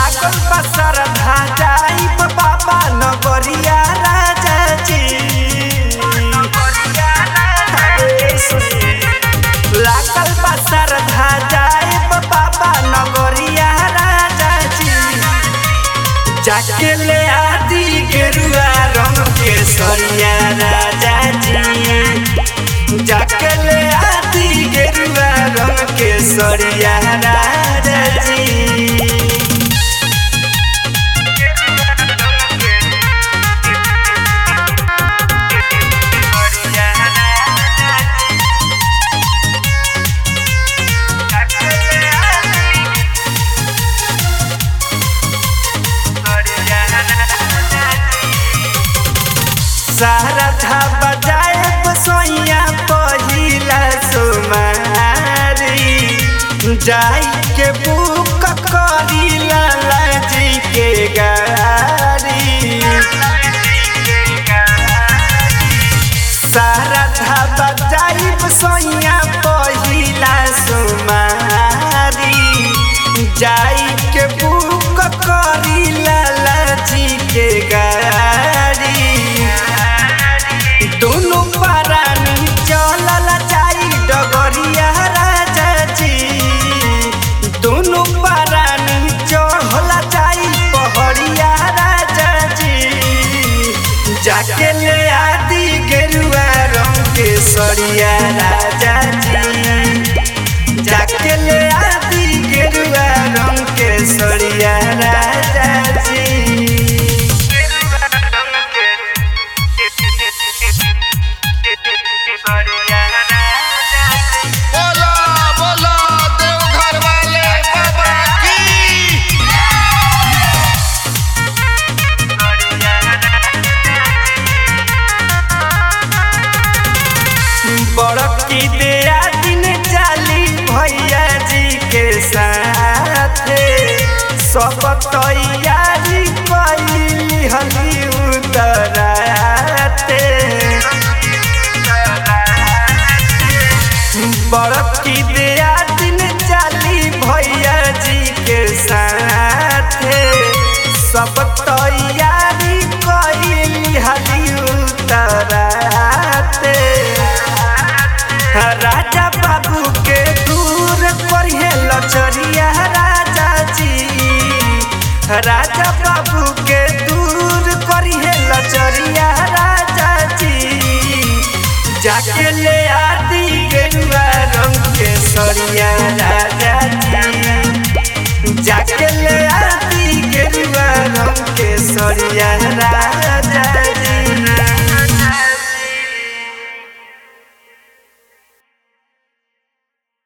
लागल बसर जाई बाबा नगरिया राजा जी अरे सुनी। लागल बसर जाई बाबा नगरिया राजा जी जाके ले आदि गेरुआ रंग के सरिया राजा जी जाके ले आदि गेरुआ रंग के सरिया राजा जी सारा था बजाए बसोइया पहिला सुमारी जाई के बुक करी लाला जी के गाड़ी सारा था बजाई बसोइया पहिला सुमारी जाई के बुक करी लाला जी के गाड़ी दोनों परानी चलल जाई डगरिया राजा जी दोनों परानी चढ़ल जाई पहड़िया राजा जी जाके ले आदि गेरुआ रंग के सरिया राजा जी जाके ले आदि गेरुआ रंग के सरिया राजा जी बोला बोला देवघर वाले बाबा की बड़की दिया दिन जाली भैया जी के साथे सब तैयारी कैली हली उतराते बड़की दिया दिन जाली भैया जी के साथे सब तैयारी कैली हली उतराते राजा बाबू के दूर करिए लचरिया राजा जी राजा बाबू के दूर करिए लचरिया